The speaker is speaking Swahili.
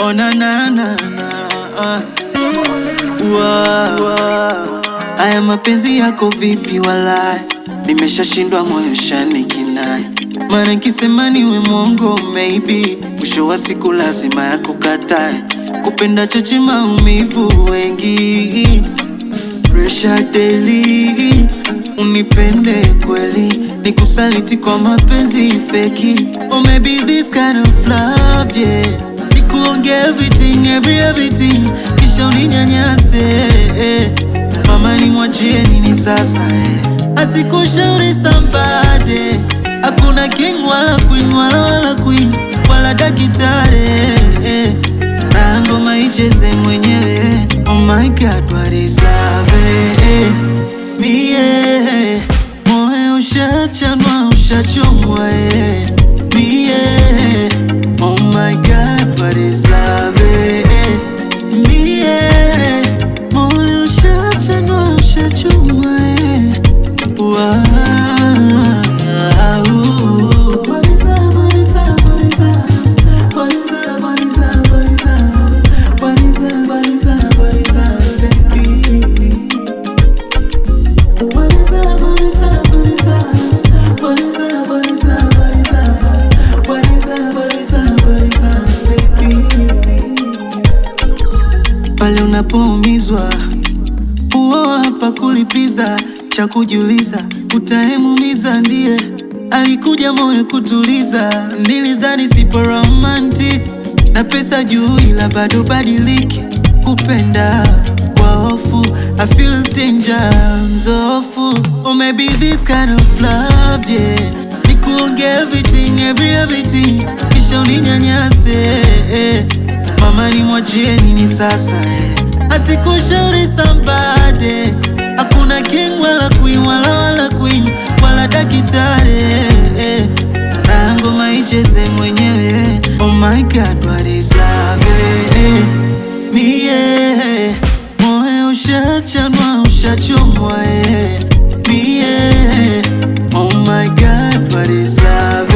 Oh na na na na ah. Wow. Haya mapenzi yako vipi walai, nimeshashindwa moyo shani kinai, mara nkisema niwe mwongo maybe, mwisho wa siku lazima ya kukatae, kupenda choche maumivu wengi, pressure daily, unipende kweli, nikusaliti kwa mapenzi feki, or maybe this kind of love yeah, nikuonge everything every everything, kisha uninyanyase eh. Mama ni mwachie nini sasa eh? Asikushauri sambade, hakuna king wala queen wala wala queen wala dakitare eh. Na ngoma icheze mwenyewe. Oh my God, what is love eh? Mie moyo ushachanwa ushachomwa eh. Mie oh my God, what is love eh? Mie moyo ushachanwa ushachomwa eh. Wow. What is up, what is up, what is up? What is up, what is up, what is up? What is up, what is up, what is up, baby? What is up, what is up, what is up? What is up, what is up, what is up? What is up, what is up, what is up, baby? Pale unapoumizwa huo hapa kulipiza cha kujiuliza, utaemumiza ndiye alikuja moyo kutuliza. Nilidhani sipo romantic na pesa juu, ila bado badiliki kupenda kwa hofu. I feel danger, mzofu. Or maybe this kind of love yeah, nikuonge everything every everything, kisha uninyanyase eh. Mama ni mwachie nini sasa eh? Asikushauri sambade, hakuna king wala queen wala wala queen wala dakitare eh. Na ngoma icheze mwenyewe. Oh my God, what is love eh? Mie moyo ushachanwa ushachomwa eh. Mie oh my God, what is love